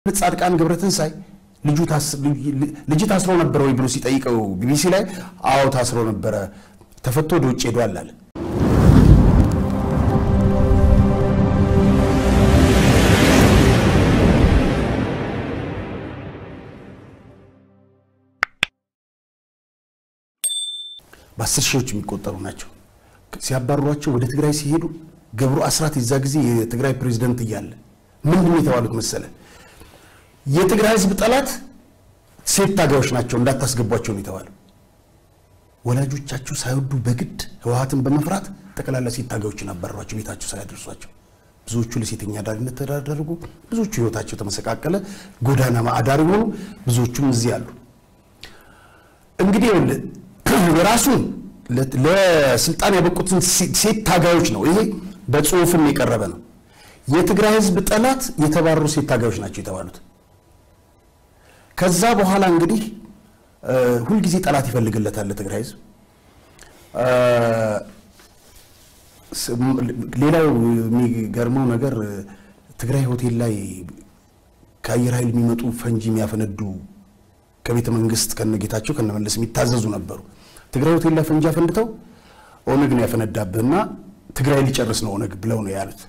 ጻድቃን ገብረትንሳኤ ልጅ ታስሮ ነበረ ወይ ብሎ ሲጠይቀው ቢቢሲ ላይ አዎ ታስሮ ነበረ፣ ተፈቶ ወደ ውጭ ሄዷል አለ። በአስር ሺዎች የሚቆጠሩ ናቸው። ሲያባሯቸው ወደ ትግራይ ሲሄዱ ገብሩ አስራት የዛ ጊዜ የትግራይ ፕሬዚደንት እያለ ምንድን ነው የተባሉት መሰለ? የትግራይ ህዝብ ጠላት ሴት ታጋዮች ናቸው እንዳታስገቧቸው ነው የተባለው። ወላጆቻቸው ሳይወዱ በግድ ህወሓትን በመፍራት ጠቅላላ ሴት ታጋዮችን አባረሯቸው፣ ቤታቸው ሳያደርሷቸው። ብዙዎቹ ለሴተኛ አዳሪነት ተዳረጉ። ብዙዎቹ ህይወታቸው ተመሰቃቀለ፣ ጎዳና አዳሪ ሆኑ። ብዙዎቹም እዚህ አሉ። እንግዲህ የራሱን ለስልጣን ያበቁትን ሴት ታጋዮች ነው። ይሄ በጽሁፍም የቀረበ ነው። የትግራይ ህዝብ ጠላት የተባረሩ ሴት ታጋዮች ናቸው የተባሉት። ከዛ በኋላ እንግዲህ ሁልጊዜ ጠላት ይፈልግለታል ለትግራይ ህዝብ። ሌላው የሚገርመው ነገር ትግራይ ሆቴል ላይ ከአየር ኃይል የሚመጡ ፈንጂ የሚያፈነዱ ከቤተ መንግስት ከነጌታቸው ከነመለስ የሚታዘዙ ነበሩ። ትግራይ ሆቴል ላይ ፈንጂ አፈንድተው ኦነግ ነው ያፈነዳብህና ትግራይ ሊጨርስ ነው ኦነግ ብለው ነው ያሉት።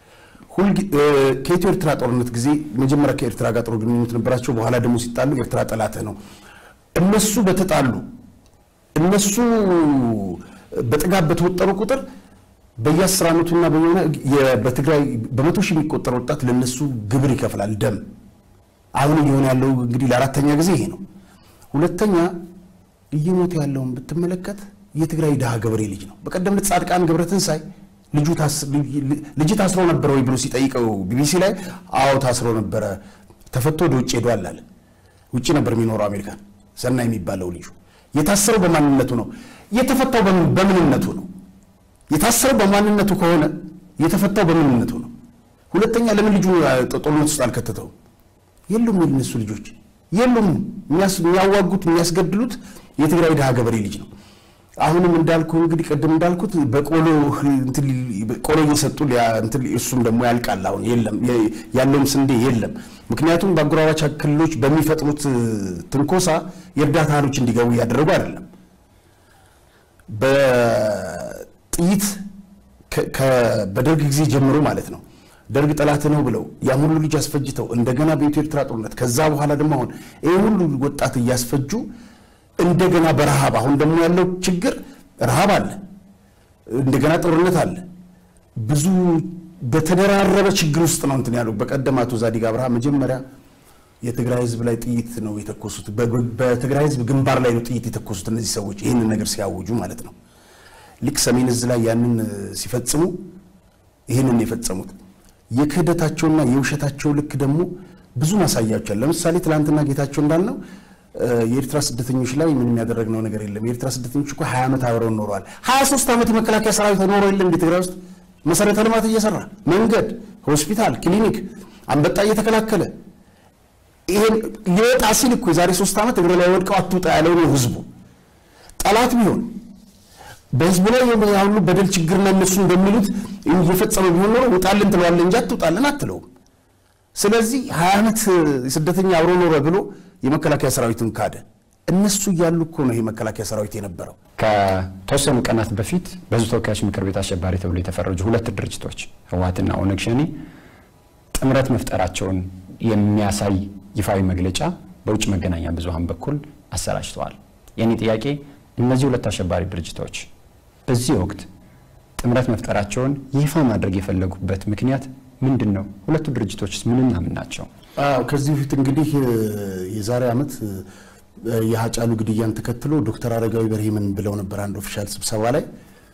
ከኢትዮ ኤርትራ ጦርነት ጊዜ መጀመሪያ ከኤርትራ ጋር ጥሩ ግንኙነት ነበራቸው። በኋላ ደግሞ ሲጣሉ ኤርትራ ጠላትህ ነው። እነሱ በተጣሉ እነሱ በጥጋብ በተወጠሩ ቁጥር በየአስር ዓመቱና በሆነ በትግራይ በመቶ ሺህ የሚቆጠር ወጣት ለነሱ ግብር ይከፍላል ደም። አሁን እየሆነ ያለው እንግዲህ ለአራተኛ ጊዜ ይሄ ነው። ሁለተኛ እየሞተ ያለውን ብትመለከት የትግራይ ድሃ ገበሬ ልጅ ነው። በቀደም ጻድቃን ገብረትንሳኤ ልጅ ታስሮ ነበረ ወይ ብሎ ሲጠይቀው ቢቢሲ ላይ አዎ ታስሮ ነበረ፣ ተፈቶ ወደ ውጭ ሄዷል አለ። ውጭ ነበር የሚኖረው አሜሪካን። ሰናይ የሚባለው ልጁ የታሰረው በማንነቱ ነው። የተፈታው በምንነቱ ነው። የታሰረው በማንነቱ ከሆነ የተፈታው በምንነቱ ነው። ሁለተኛ ለምን ልጁ ጦርነት ውስጥ አልከተተውም? የሉም የነሱ ልጆች የሉም። የሚያዋጉት የሚያስገድሉት የትግራይ ድሃ ገበሬ ልጅ ነው። አሁንም እንዳልኩ እንግዲህ ቅድም እንዳልኩት በቆሎ ቆሎ እየሰጡ እሱም ደግሞ ያልቃል። አሁን የለም ያለውም ስንዴ የለም። ምክንያቱም በአጎራባች ክልሎች በሚፈጥሩት ትንኮሳ የእርዳታ እህሎች እንዲገቡ እያደረጉ አይደለም። በጥይት በደርግ ጊዜ ጀምሮ ማለት ነው ደርግ ጠላት ነው ብለው ያን ሁሉ ልጅ አስፈጅተው እንደገና በኢትዮ ኤርትራ ጦርነት ከዛ በኋላ ደግሞ አሁን ይህ ሁሉ ወጣት እያስፈጁ እንደገና በረሃብ አሁን ደግሞ ያለው ችግር ረሃብ አለ፣ እንደገና ጦርነት አለ። ብዙ በተደራረበ ችግር ውስጥ ነው እንትን ያለው። በቀደም አቶ ዛዲግ አብርሃ መጀመሪያ የትግራይ ህዝብ ላይ ጥይት ነው የተኮሱት፣ በትግራይ ህዝብ ግንባር ላይ ነው ጥይት የተኮሱት እነዚህ ሰዎች ይህንን ነገር ሲያውጁ ማለት ነው። ልክ ሰሜን እዝ ላይ ያንን ሲፈጽሙ ይህንን የፈጸሙት የክህደታቸውና የውሸታቸው ልክ ደግሞ ብዙ ማሳያዎች አሉ። ለምሳሌ ትናንትና ጌታቸው እንዳልነው የኤርትራ ስደተኞች ላይ ምንም ያደረግነው ነገር የለም። የኤርትራ ስደተኞች እኮ ሀያ ዓመት አብረውን ኖረዋል። ሀያ ሶስት ዓመት የመከላከያ ሰራዊት ኖሮ የለም እንደ ትግራይ ውስጥ መሰረተ ልማት እየሰራ መንገድ፣ ሆስፒታል፣ ክሊኒክ አንበጣ እየተከላከለ ይሄን ሊወጣ ሲል እኮ የዛሬ ሶስት ዓመት እግር ላይ ወድቀው አትውጣ ያለው ነው ህዝቡ። ጠላት ቢሆን በህዝቡ ላይ ያሉ በደል ችግርና እነሱ እንደሚሉት እየፈጸመ ቢሆን ኖሮ ውጣልን ትለዋለህ እንጂ አትውጣልን አትለውም። ስለዚህ ሀያ ዓመት ስደተኛ አብሮ ኖረ ብሎ የመከላከያ ሰራዊትን ካደ። እነሱ እያሉ እኮ ነው ይሄ መከላከያ ሰራዊት የነበረው። ከተወሰኑ ቀናት በፊት በህዝብ ተወካዮች ምክር ቤት አሸባሪ ተብሎ የተፈረጁ ሁለት ድርጅቶች ህወሓትና ኦነግ ሸኔ ጥምረት መፍጠራቸውን የሚያሳይ ይፋዊ መግለጫ በውጭ መገናኛ ብዙሃን በኩል አሰራጭተዋል። የኔ ጥያቄ እነዚህ ሁለት አሸባሪ ድርጅቶች በዚህ ወቅት ጥምረት መፍጠራቸውን ይፋ ማድረግ የፈለጉበት ምክንያት ምንድን ነው? ሁለቱ ድርጅቶችስ ምንና ምን ናቸው? አዎ ከዚህ በፊት እንግዲህ የዛሬ ዓመት የሀጫሉ ግድያን ተከትሎ ዶክተር አረጋዊ በርሄ ምን ብለው ነበር? አንድ ኦፊሻል ስብሰባ ላይ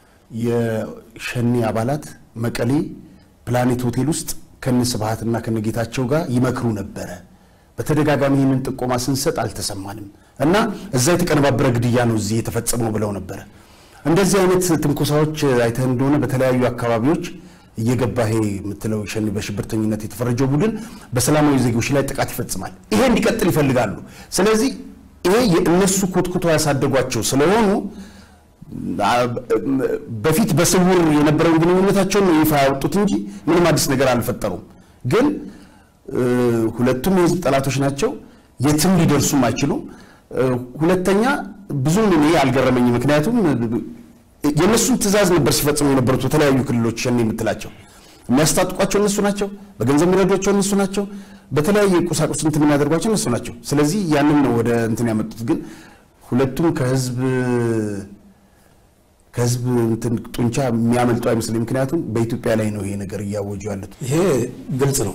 የሸኔ አባላት መቀሌ ፕላኔት ሆቴል ውስጥ ከነ ስብሃትና ከነ ጌታቸው ጋር ይመክሩ ነበረ። በተደጋጋሚ ይህንን ጥቆማ ስንሰጥ አልተሰማንም እና እዛ የተቀነባበረ ግድያ ነው እዚህ የተፈጸመው ብለው ነበረ። እንደዚህ አይነት ትንኮሳዎች አይተህ እንደሆነ በተለያዩ አካባቢዎች እየገባ ይሄ የምትለው ሸኔ በሽብርተኝነት የተፈረጀው ቡድን በሰላማዊ ዜጎች ላይ ጥቃት ይፈጽማል። ይሄ እንዲቀጥል ይፈልጋሉ። ስለዚህ ይሄ እነሱ ኮትኩቶ ያሳደጓቸው ስለሆኑ በፊት በስውር የነበረውን ግንኙነታቸውን ነው ይፋ ያወጡት እንጂ ምንም አዲስ ነገር አልፈጠሩም። ግን ሁለቱም የህዝብ ጠላቶች ናቸው። የትም ሊደርሱም አይችሉም። ሁለተኛ ብዙም እኔ አልገረመኝ። ምክንያቱም የእነሱን ትዕዛዝ ነበር ሲፈጽሙ የነበሩት በተለያዩ ክልሎች ሸኔ የምትላቸው የሚያስታጥቋቸው እነሱ ናቸው። በገንዘብ የሚረዷቸው እነሱ ናቸው። በተለያየ ቁሳቁስ እንትን የሚያደርጓቸው እነሱ ናቸው። ስለዚህ ያንን ነው ወደ እንትን ያመጡት። ግን ሁለቱም ከህዝብ ከህዝብ እንትን ጡንቻ የሚያመልጡ አይመስለኝ። ምክንያቱም በኢትዮጵያ ላይ ነው ይሄ ነገር እያወጁ ያሉት። ይሄ ግልጽ ነው።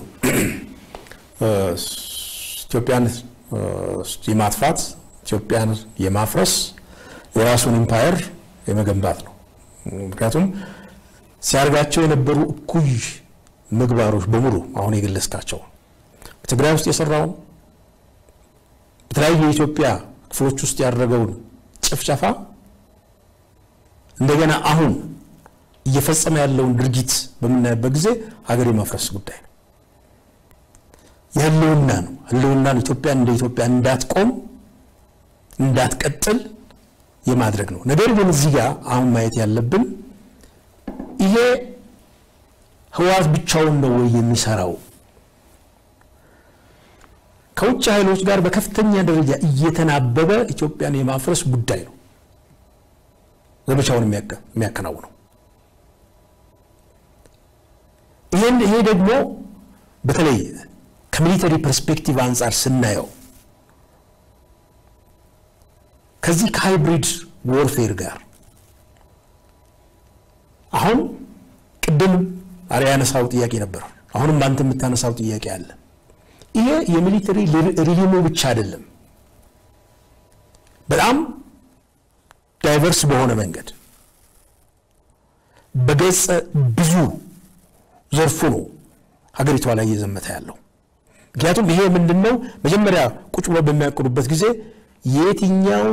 ኢትዮጵያን የማጥፋት ኢትዮጵያን የማፍረስ የራሱን ኢምፓየር የመገንባት ነው። ምክንያቱም ሲያደርጋቸው የነበሩ እኩይ ምግባሮች በሙሉ አሁን የገለጽካቸው በትግራይ ውስጥ የሰራውን በተለያዩ የኢትዮጵያ ክፍሎች ውስጥ ያደረገውን ጭፍጨፋ እንደገና አሁን እየፈጸመ ያለውን ድርጊት በምናይበት ጊዜ ሀገር የማፍረስ ጉዳይ ነው። የህልውና ነው። ህልውናን ኢትዮጵያ እንደ ኢትዮጵያ እንዳትቆም እንዳትቀጥል የማድረግ ነው። ነገር ግን እዚህ ጋር አሁን ማየት ያለብን ይሄ ህወሓት ብቻውን ነው ወይ የሚሰራው? ከውጭ ኃይሎች ጋር በከፍተኛ ደረጃ እየተናበበ ኢትዮጵያን የማፍረስ ጉዳይ ነው ዘመቻውን የሚያከናውነው። ይህን ይሄ ደግሞ በተለይ ከሚሊተሪ ፐርስፔክቲቭ አንጻር ስናየው ከዚህ ከሃይብሪድ ዎርፌር ጋር አሁን ቅድም አሪያ ያነሳው ጥያቄ ነበር። አሁንም አንተ የምታነሳው ጥያቄ አለ። ይሄ የሚሊተሪ ሪሊሙ ብቻ አይደለም። በጣም ዳይቨርስ በሆነ መንገድ በገጸ ብዙ ዘርፉ ነው ሀገሪቷ ላይ እየዘመተ ያለው። ምክንያቱም ይሄ ምንድን ነው መጀመሪያ ቁጭ ብሎ በሚያቅዱበት ጊዜ የየትኛው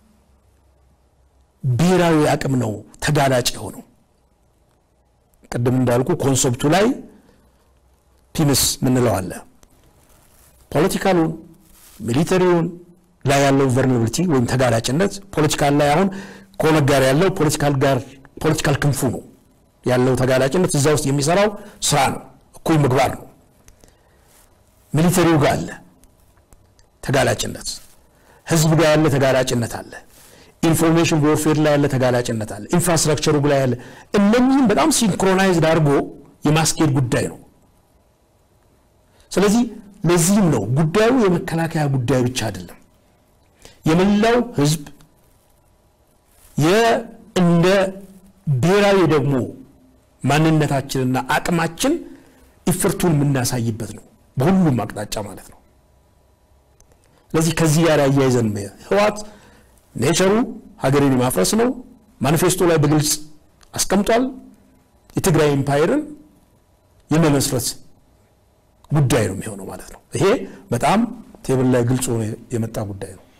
ብሔራዊ አቅም ነው ተጋላጭ የሆነው? ቅድም እንዳልኩ ኮንሰፕቱ ላይ ፒምስ ምንለው አለ። ፖለቲካሉን ሚሊተሪውን ላይ ያለው ቨርናብሊቲ ወይም ተጋላጭነት ፖለቲካል ላይ አሁን ከኦነግ ጋር ያለው ፖለቲካል ጋር ፖለቲካል ክንፉ ነው ያለው ተጋላጭነት እዛ ውስጥ የሚሰራው ስራ ነው፣ እኩይ ምግባር ነው። ሚሊተሪው ጋር አለ ተጋላጭነት፣ ህዝብ ጋር ያለ ተጋላጭነት አለ። ኢንፎርሜሽን ዎርፌር ላይ ያለ ተጋላጭነት አለ። ኢንፍራስትራክቸሩ ላይ ያለ እነኚህም በጣም ሲንክሮናይዝድ አድርጎ የማስኬድ ጉዳይ ነው። ስለዚህ ለዚህም ነው ጉዳዩ የመከላከያ ጉዳይ ብቻ አይደለም። የመላው ህዝብ እንደ ብሔራዊ ደግሞ ማንነታችንና አቅማችን ኢፍርቱን የምናሳይበት ነው፣ በሁሉም አቅጣጫ ማለት ነው። ስለዚህ ከዚህ ጋር አያይዘን ህወሓት ኔቸሩ ሀገርን የማፍረስ ነው። ማኒፌስቶ ላይ በግልጽ አስቀምጧል። የትግራይ ኢምፓየርን የመመስረት ጉዳይ ነው የሚሆነው ማለት ነው። ይሄ በጣም ቴብል ላይ ግልጽ ሆኖ የመጣ ጉዳይ ነው።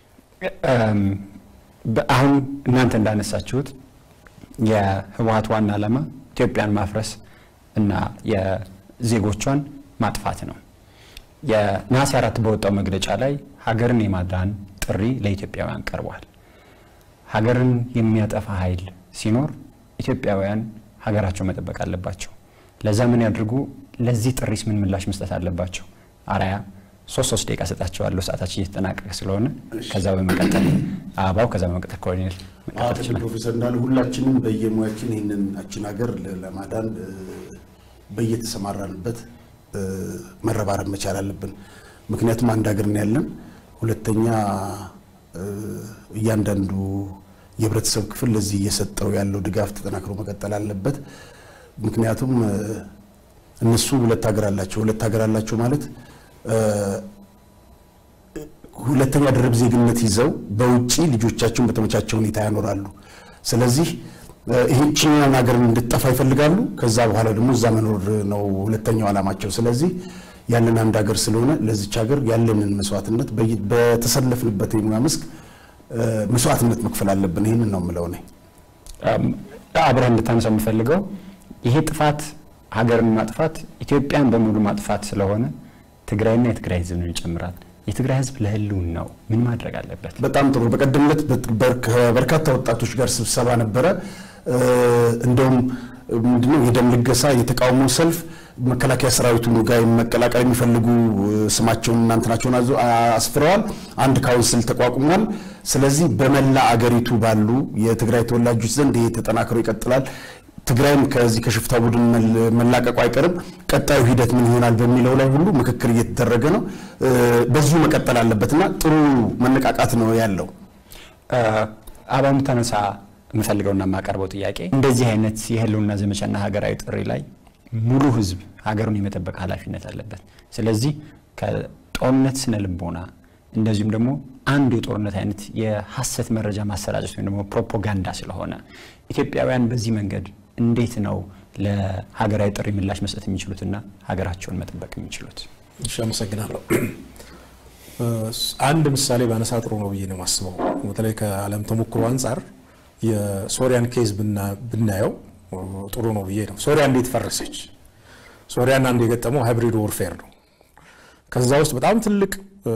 አሁን እናንተ እንዳነሳችሁት የህወሓት ዋና ዓላማ ኢትዮጵያን ማፍረስ እና የዜጎቿን ማጥፋት ነው። የነሐሴ አራት በወጣው መግለጫ ላይ ሀገርን የማዳን ጥሪ ለኢትዮጵያውያን ቀርቧል። ሀገርን የሚያጠፋ ኃይል ሲኖር ኢትዮጵያውያን ሀገራቸው መጠበቅ አለባቸው። ለዛ ምን ያድርጉ? ለዚህ ጥሪስ ምን ምላሽ መስጠት አለባቸው? አራያ ሶስት ሶስት ደቂቃ ሰጣቸዋለሁ። ሰዓታችን እየተጠናቀቀ ስለሆነ ከዛ በመቀጠል አበባው፣ ከዛ በመቀጠል ኮሎኔል መቀጠል ይችላል። ፕሮፌሰር እንዳሉ ሁላችንም በየሙያችን ይህንን አችን ሀገር ለማዳን በየተሰማራንበት መረባረብ መቻል አለብን። ምክንያቱም አንድ ሀገር ነው ያለን። ሁለተኛ እያንዳንዱ የህብረተሰብ ክፍል ለዚህ እየሰጠው ያለው ድጋፍ ተጠናክሮ መቀጠል አለበት። ምክንያቱም እነሱ ሁለት ሀገር አላቸው። ሁለት ሀገር አላቸው ማለት ሁለተኛ ድርብ ዜግነት ይዘው በውጭ ልጆቻቸውን በተመቻቸው ሁኔታ ያኖራሉ። ስለዚህ ይህችኛውን ሀገር እንድጠፋ ይፈልጋሉ። ከዛ በኋላ ደግሞ እዛ መኖር ነው ሁለተኛው ዓላማቸው። ስለዚህ ያለን አንድ ሀገር ስለሆነ ለዚች ሀገር ያለንን መስዋዕትነት በተሰለፍንበት የሙያ መስክ መስዋዕትነት መክፈል አለብን። ይህንን ነው የምለው እኔ። አብረህ እንድታነሳው የምፈልገው ይሄ ጥፋት ሀገርን ማጥፋት ኢትዮጵያን በሙሉ ማጥፋት ስለሆነ ትግራይና የትግራይ ህዝብን ይጨምራል። የትግራይ ህዝብ ለህልውናው ምን ማድረግ አለበት? በጣም ጥሩ። በቀደም ዕለት ከበርካታ ወጣቶች ጋር ስብሰባ ነበረ። እንደውም ምንድነው የደም ልገሳ የተቃውሞ ሰልፍ መከላከያ ሰራዊቱ ጋር መቀላቀል የሚፈልጉ ስማቸውን እናንትናቸውን አስፍረዋል። አንድ ካውንስል ተቋቁሟል። ስለዚህ በመላ አገሪቱ ባሉ የትግራይ ተወላጆች ዘንድ ይሄ ተጠናክሮ ይቀጥላል። ትግራይም ከዚህ ከሽፍታ ቡድን መላቀቁ አይቀርም። ቀጣዩ ሂደት ምን ይሆናል በሚለው ላይ ሁሉ ምክክር እየተደረገ ነው። በዚሁ መቀጠል አለበትና ጥሩ መነቃቃት ነው ያለው። አባሙ ተነሳ የምፈልገውና የማቀርበው ጥያቄ እንደዚህ አይነት የህልውና ዘመቻና ሀገራዊ ጥሪ ላይ ሙሉ ህዝብ ሀገሩን የመጠበቅ ኃላፊነት አለበት። ስለዚህ ከጦርነት ስነ ልቦና እንደዚሁም ደግሞ አንዱ የጦርነት አይነት የሀሰት መረጃ ማሰራጨት ወይም ደግሞ ፕሮፓጋንዳ ስለሆነ ኢትዮጵያውያን በዚህ መንገድ እንዴት ነው ለሀገራዊ ጥሪ ምላሽ መስጠት የሚችሉትና ሀገራቸውን መጠበቅ የሚችሉት? እሺ፣ አመሰግናለሁ። አንድ ምሳሌ ባነሳ ጥሩ ነው ብዬ ነው የማስበው። በተለይ ከዓለም ተሞክሮ አንጻር የሶሪያን ኬዝ ብናየው ጥሩ ነው ብዬ ነው። ሶሪያ እንዴት ፈረሰች? ሶሪያን አንዱ የገጠመው ሃይብሪድ ወርፌር ነው። ከዛ ውስጥ በጣም ትልቅ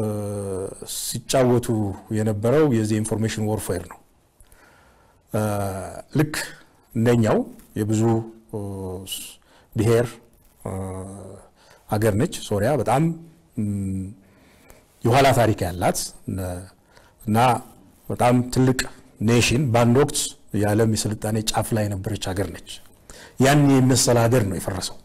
ሲጫወቱ የነበረው የዚህ ኢንፎርሜሽን ወርፌር ነው። ልክ እንደኛው የብዙ ብሔር ሀገር ነች ሶሪያ። በጣም የኋላ ታሪክ ያላት እና በጣም ትልቅ ኔሽን በአንድ ወቅት የዓለም የስልጣኔ ጫፍ ላይ የነበረች ሀገር ነች። ያን የመሰለ ሀገር ነው የፈረሰው።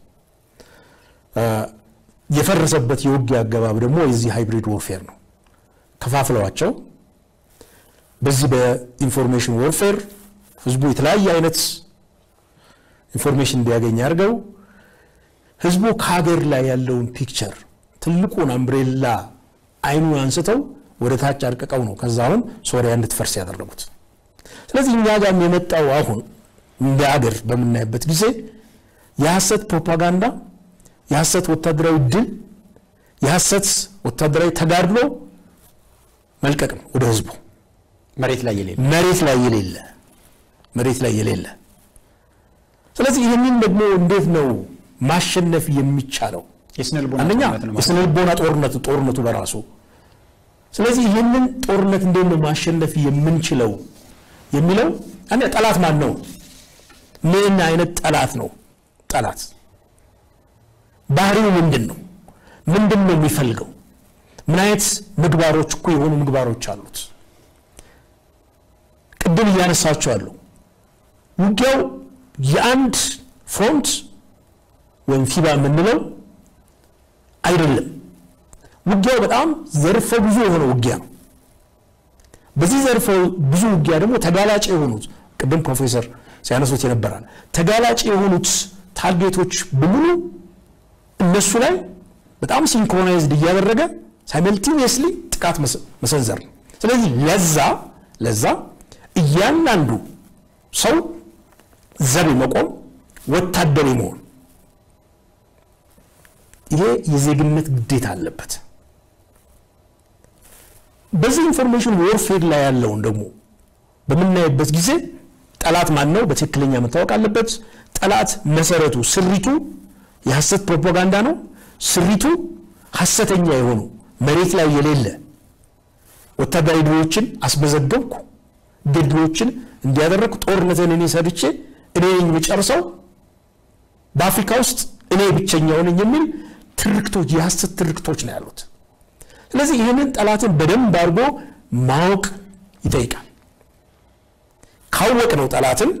የፈረሰበት የውጊያ አገባብ ደግሞ የዚህ ሃይብሪድ ወርፌር ነው። ከፋፍለዋቸው በዚህ በኢንፎርሜሽን ወርፌር ህዝቡ የተለያየ አይነት ኢንፎርሜሽን እንዲያገኝ አድርገው ህዝቡ ከሀገር ላይ ያለውን ፒክቸር ትልቁን አምብሬላ አይኑን አንስተው ወደ ታች አርቅቀው ነው ከዛ አሁን ሶሪያ እንድትፈርስ ያደረጉት። ስለዚህ እኛ ጋርም የመጣው አሁን እንደ አገር በምናይበት ጊዜ የሐሰት ፕሮፓጋንዳ፣ የሐሰት ወታደራዊ ድል፣ የሐሰት ወታደራዊ ተጋድሎ መልቀቅ ነው ወደ ህዝቡ መሬት ላይ የሌለ መሬት ላይ የሌለ መሬት ላይ የሌለ ስለዚህ ይህንን ደግሞ እንዴት ነው ማሸነፍ የሚቻለው? የስነ ልቦና አንደኛ ጦርነት ነው ማለት የስነ ልቦና ጦርነቱ ጦርነቱ በራሱ ስለዚህ ይህንን ጦርነት እንዴት ነው ማሸነፍ የምንችለው የሚለው አንደ ጠላት ማን ነው? ምን አይነት ጠላት ነው? ጠላት ባህሪው ምንድን ነው? ምንድን ነው የሚፈልገው? ምን አይነት ምግባሮች እኮ የሆኑ ምግባሮች አሉት። ቅድም እያነሳቸው አሉ። ውጊያው የአንድ ፍሮንት ወይም ፊባ የምንለው አይደለም። ውጊያው በጣም ዘርፈ ብዙ የሆነ ውጊያ ነው። በዚህ ዘርፈ ብዙ ውጊያ ደግሞ ተጋላጭ የሆኑት ቅድም ፕሮፌሰር ሲያነሱት የነበራል ተጋላጭ የሆኑት ታርጌቶች በሙሉ እነሱ ላይ በጣም ሲንክሮናይዝድ እያደረገ ሳይመልቲኒየስሊ ጥቃት መሰንዘር ነው። ስለዚህ ለዛ ለዛ እያንዳንዱ ሰው ዘብ መቆም ወታደር መሆን ይሄ የዜግነት ግዴታ አለበት። በዚህ ኢንፎርሜሽን ዎርፌር ላይ ያለውን ደግሞ በምናይበት ጊዜ ጠላት ማን ነው በትክክለኛ መታወቅ አለበት። ጠላት መሰረቱ ስሪቱ የሐሰት ፕሮፓጋንዳ ነው። ስሪቱ ሐሰተኛ የሆኑ መሬት ላይ የሌለ ወታደራዊ ድሎችን አስመዘገብኩ፣ ድሎችን እንዲያደረግኩ፣ ጦርነትን እኔ ሰርቼ እኔ ነኝ የምጨርሰው፣ በአፍሪካ ውስጥ እኔ ብቸኛው ነኝ የሚል ትርክቶች የሐሰት ትርክቶች ነው ያሉት። ስለዚህ ይህንን ጠላትን በደንብ አድርጎ ማወቅ ይጠይቃል። ካወቅ ነው ጠላትን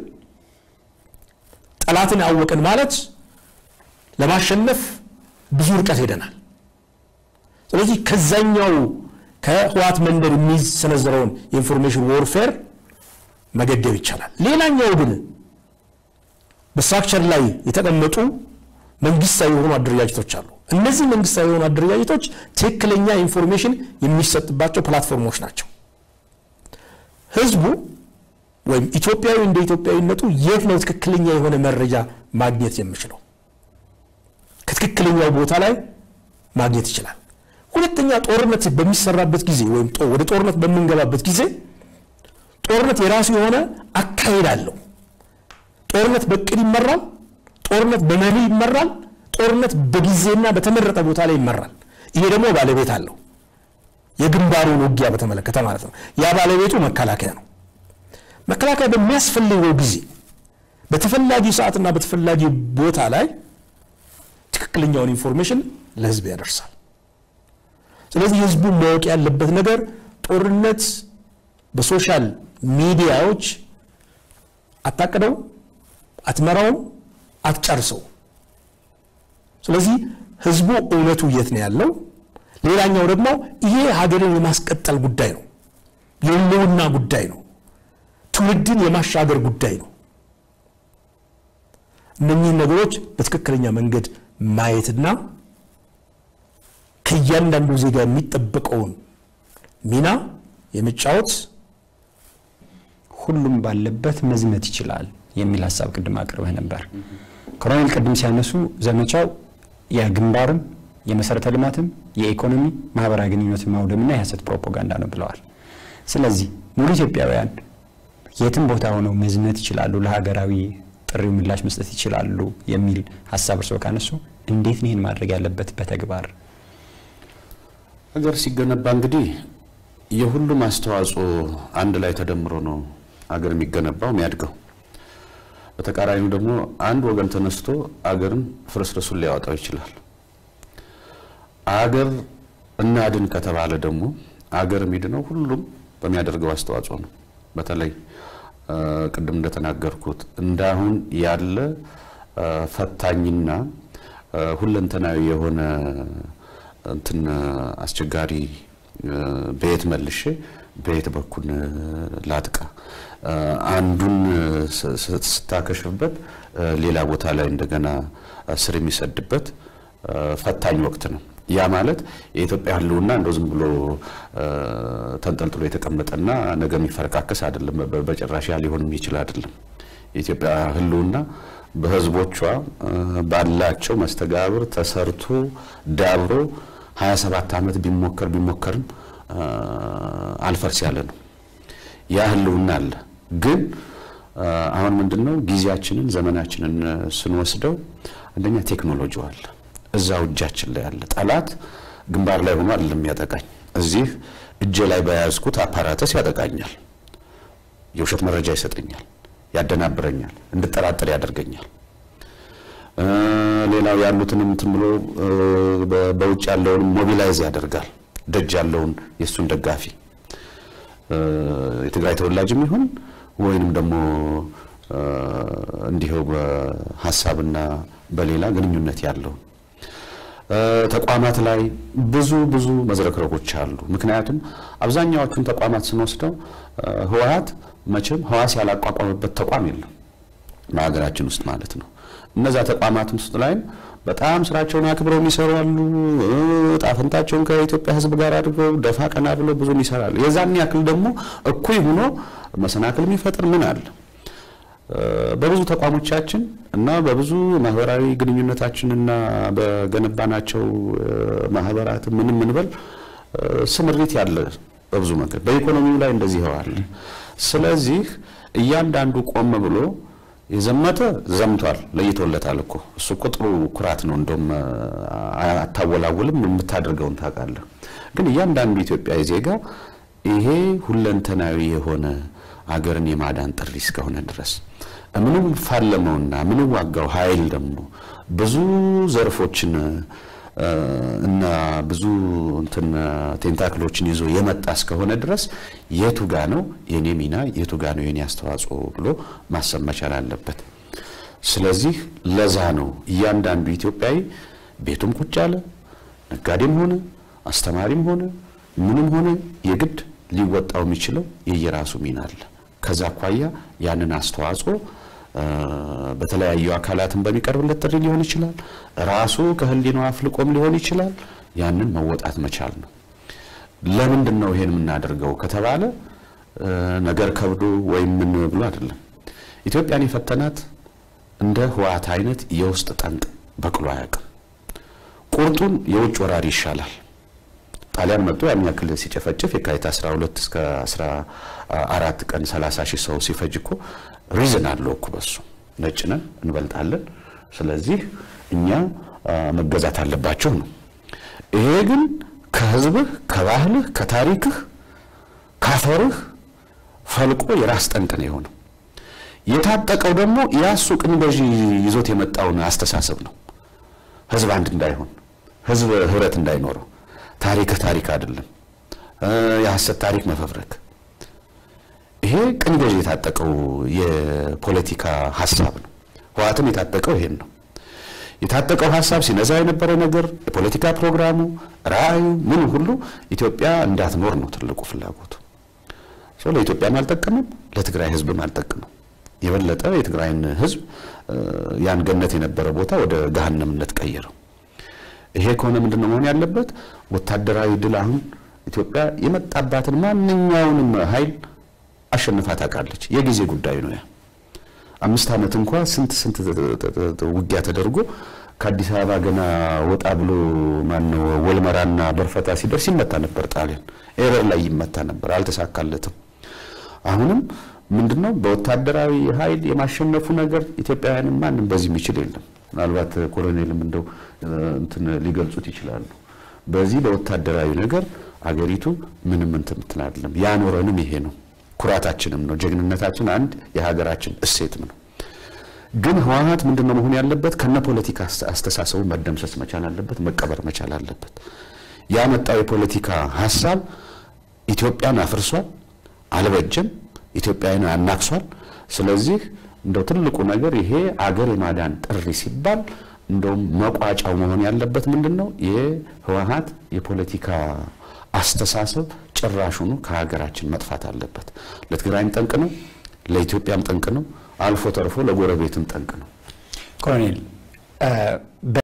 ጠላትን አወቅን ማለት ለማሸነፍ ብዙ ርቀት ሄደናል። ስለዚህ ከዛኛው ከህዋት መንደር የሚሰነዘረውን የኢንፎርሜሽን ዎርፌር መገደብ ይቻላል። ሌላኛው ግን በስትራክቸር ላይ የተቀመጡ መንግስታዊ የሆኑ አደረጃጀቶች አሉ። እነዚህ መንግስታዊ የሆኑ አደረጃጀቶች ትክክለኛ ኢንፎርሜሽን የሚሰጥባቸው ፕላትፎርሞች ናቸው። ህዝቡ ወይም ኢትዮጵያዊ እንደ ኢትዮጵያዊነቱ የት ነው ትክክለኛ የሆነ መረጃ ማግኘት የሚችለው? ከትክክለኛው ቦታ ላይ ማግኘት ይችላል። ሁለተኛ ጦርነት በሚሰራበት ጊዜ ወይም ወደ ጦርነት በምንገባበት ጊዜ ጦርነት የራሱ የሆነ አካሄድ አለው። ጦርነት በእቅድ ይመራል። ጦርነት በመሪ ይመራል። ጦርነት በጊዜና በተመረጠ ቦታ ላይ ይመራል። ይሄ ደግሞ ባለቤት አለው። የግንባሩን ውጊያ በተመለከተ ማለት ነው። ያ ባለቤቱ መከላከያ ነው። መከላከያ በሚያስፈልገው ጊዜ በተፈላጊ ሰዓትና በተፈላጊ ቦታ ላይ ትክክለኛውን ኢንፎርሜሽን ለህዝብ ያደርሳል። ስለዚህ ህዝቡ ማወቅ ያለበት ነገር ጦርነት በሶሻል ሚዲያዎች አታቅደው፣ አትመራውም፣ አትጨርሰው። ስለዚህ ህዝቡ እውነቱ የት ነው ያለው? ሌላኛው ደግሞ ይሄ ሀገርን የማስቀጠል ጉዳይ ነው፣ የህልውና ጉዳይ ነው፣ ትውልድን የማሻገር ጉዳይ ነው። እነኚህን ነገሮች በትክክለኛ መንገድ ማየትና ከእያንዳንዱ ዜጋ የሚጠበቀውን ሚና የመጫወት ሁሉም ባለበት መዝመት ይችላል የሚል ሀሳብ ቅድም አቅርበህ ነበር። ኮሎኔል ቅድም ሲያነሱ ዘመቻው የግንባርም የመሰረተ ልማትም የኢኮኖሚ ማህበራዊ ግንኙነትን ማውደምና የሀሰት ፕሮፓጋንዳ ነው ብለዋል። ስለዚህ ሙሉ ኢትዮጵያውያን የትም ቦታ ሆነው መዝመት ይችላሉ፣ ለሀገራዊ ጥሪው ምላሽ መስጠት ይችላሉ የሚል ሀሳብ እርስዎ ካነሱ እንዴት ነው ይህን ማድረግ ያለበት በተግባር? ሀገር ሲገነባ እንግዲህ የሁሉም አስተዋጽኦ አንድ ላይ ተደምሮ ነው ሀገር የሚገነባው የሚያድገው። በተቃራኒው ደግሞ አንድ ወገን ተነስቶ አገርን ፍርስርሱን ሊያወጣው ይችላል። አገር እናድን ከተባለ ደግሞ አገር የሚድነው ሁሉም በሚያደርገው አስተዋጽኦ ነው። በተለይ ቅድም እንደተናገርኩት እንዳሁን ያለ ፈታኝና ሁለንተናዊ የሆነ እንትን አስቸጋሪ በየት መልሼ በየት በኩል ላጥቃ አንዱን ስታከሽፍበት ሌላ ቦታ ላይ እንደገና ስር የሚሰድበት ፈታኝ ወቅት ነው። ያ ማለት የኢትዮጵያ ሕልውና እንደው ዝም ብሎ ተንጠልጥሎ የተቀመጠና ነገ የሚፈረካከስ አይደለም። በጭራሽ ያ ሊሆንም ይችል አይደለም። የኢትዮጵያ ሕልውና በህዝቦቿ ባላቸው መስተጋብር ተሰርቶ ዳብሮ 27 ዓመት ቢሞከር ቢሞከርም አልፈርስ ያለ ነው። ያ ህልውና አለ። ግን አሁን ምንድነው ጊዜያችንን ዘመናችንን ስንወስደው አንደኛ ቴክኖሎጂው አለ እዛው እጃችን ላይ አለ። ጠላት ግንባር ላይ ሆኖ አይደለም ያጠቃኝ፣ እዚህ እጄ ላይ በያዝኩት አፓራተስ ያጠቃኛል። የውሸት መረጃ ይሰጠኛል፣ ያደናብረኛል፣ እንድጠራጠር ያደርገኛል። ሌላው ያሉትን እንትን ብሎ በውጭ ያለውን ሞቢላይዝ ያደርጋል። ደጅ ያለውን የእሱን ደጋፊ የትግራይ ተወላጅም ይሁን ወይንም ደግሞ እንዲሁ በሀሳብና በሌላ ግንኙነት ያለው ተቋማት ላይ ብዙ ብዙ መዝረክረኮች አሉ። ምክንያቱም አብዛኛዎቹን ተቋማት ስንወስደው ህወሓት መቼም ህዋስ ያላቋቋመበት ተቋም የለም በሀገራችን ውስጥ ማለት ነው። እነዛ ተቋማት ውስጥ ላይም በጣም ስራቸውን አክብረው የሚሰሩ አሉ። ጣፈንታቸውን ከኢትዮጵያ ህዝብ ጋር አድርገው ደፋ ቀና ብለው ብዙም ይሰራሉ። የዛን ያክል ደግሞ እኩይ ሆኖ መሰናክል የሚፈጥር ምን አለ? በብዙ ተቋሞቻችን እና በብዙ ማህበራዊ ግንኙነታችንና በገነባናቸው ማህበራት ምንም ምንበል ስምሪት ያለ በብዙ መንገድ በኢኮኖሚው ላይ እንደዚህ ይኸዋል። ስለዚህ እያንዳንዱ ቆም ብሎ የዘመተ ዘምቷል፣ ለይቶለታል እኮ እሱ እኮ ጥሩ ኩራት ነው። እንደውም አታወላውልም፣ የምታደርገውን ታውቃለህ። ግን እያንዳንዱ ኢትዮጵያዊ ዜጋ ይሄ ሁለንተናዊ የሆነ አገርን የማዳን ጥሪ እስከሆነ ድረስ ምንም ፋለመውና ምንም ዋጋው ኃይል ደግሞ ብዙ ዘርፎችን እና ብዙ እንትን ቴንታክሎችን ይዞ የመጣ እስከሆነ ድረስ የቱ ጋ ነው የኔ ሚና፣ የቱ ጋ ነው የኔ አስተዋጽኦ ብሎ ማሰብ መቻል አለበት። ስለዚህ ለዛ ነው እያንዳንዱ ኢትዮጵያዊ ቤቱም ቁጭ ያለ ነጋዴም ሆነ አስተማሪም ሆነ ምንም ሆነ የግድ ሊወጣው የሚችለው የየራሱ ሚና አለ። ከዛ አኳያ ያንን አስተዋጽኦ በተለያዩ አካላትን በሚቀርብለት ጥሪ ሊሆን ይችላል። ራሱ ከህሊናው አፍልቆም ሊሆን ይችላል። ያንን መወጣት መቻል ነው። ለምንድን ነው ይሄን የምናደርገው ከተባለ ነገር ከብዶ ወይም ምን ብሎ አይደለም። ኢትዮጵያን የፈተናት እንደ ህወሓት አይነት የውስጥ ጠንቅ በቅሎ አያውቅም። ቁርጡን የውጭ ወራሪ ይሻላል። ጣሊያን መጥቶ ያን ያክል ሲጨፈጭፍ የካቲት 12 እስከ 14 ቀን 30 ሺህ ሰው ሲፈጅ እኮ ሪዝን አለው እኮ በሱ ነጭ ነን እንበልጣለን፣ ስለዚህ እኛ መገዛት አለባቸው ነው። ይሄ ግን ከህዝብህ፣ ከባህልህ፣ ከታሪክህ፣ ካፈርህ ፈልቆ የራስ ጠንቅ ነው የሆነው። የታጠቀው ደግሞ ያሱ ቅኝ ገዢ ይዞት የመጣውን አስተሳሰብ ነው። ህዝብ አንድ እንዳይሆን፣ ህዝብ ህብረት እንዳይኖረው፣ ታሪክ ታሪክ አይደለም፣ የሐሰት ታሪክ መፈብረክ ይሄ ቅኝ ገዢ የታጠቀው የፖለቲካ ሀሳብ ነው። ህወሓትም የታጠቀው ይሄን ነው። የታጠቀው ሀሳብ ሲነዛ የነበረ ነገር የፖለቲካ ፕሮግራሙ፣ ራዕዩ፣ ምን ሁሉ ኢትዮጵያ እንዳትኖር ነው ትልቁ ፍላጎቱ። ሰው ለኢትዮጵያም አልጠቀምም፣ ለትግራይ ህዝብም አልጠቀምም። የበለጠ የትግራይን ህዝብ ያን ገነት የነበረ ቦታ ወደ ገሃነምነት ቀየረው። ይሄ ከሆነ ምንድን ነው መሆን ያለበት? ወታደራዊ ድል አሁን ኢትዮጵያ የመጣባትን ማንኛውንም ኃይል አሸንፋ ታውቃለች። የጊዜ ጉዳይ ነው። ያ አምስት ዓመት እንኳ ስንት ስንት ውጊያ ተደርጎ ከአዲስ አበባ ገና ወጣ ብሎ ማነው ወልመራና በርፈታ ሲደርስ ይመታ ነበር። ጣሊያን ኤረር ላይ ይመታ ነበር፣ አልተሳካለትም። አሁንም ምንድነው በወታደራዊ ኃይል የማሸነፉ ነገር ኢትዮጵያውያንም ማንም በዚህ የሚችል የለም። ምናልባት ኮሎኔልም እንደው እንትን ሊገልጹት ይችላሉ። በዚህ በወታደራዊ ነገር አገሪቱ ምንም እንትን እንትን አይደለም። ያኖረንም ይሄ ነው ኩራታችንም ነው። ጀግንነታችን አንድ የሀገራችን እሴትም ነው። ግን ህወሓት ምንድነው መሆን ያለበት? ከነ ፖለቲካ አስተሳሰቡ መደምሰስ መቻል አለበት፣ መቀበር መቻል አለበት። ያመጣው የፖለቲካ ሀሳብ ኢትዮጵያን አፍርሷል፣ አልበጀም፣ ኢትዮጵያን አናክሷል። ስለዚህ እንደው ትልቁ ነገር ይሄ አገር የማዳን ጥሪ ሲባል እንደውም መቋጫው መሆን ያለበት ምንድን ነው? የህወሓት የፖለቲካ አስተሳሰብ ጭራሹኑ ከሀገራችን መጥፋት አለበት። ለትግራይም ጠንቅ ነው፣ ለኢትዮጵያም ጠንቅ ነው፣ አልፎ ተርፎ ለጎረቤትም ጠንቅ ነው። ኮሎኔል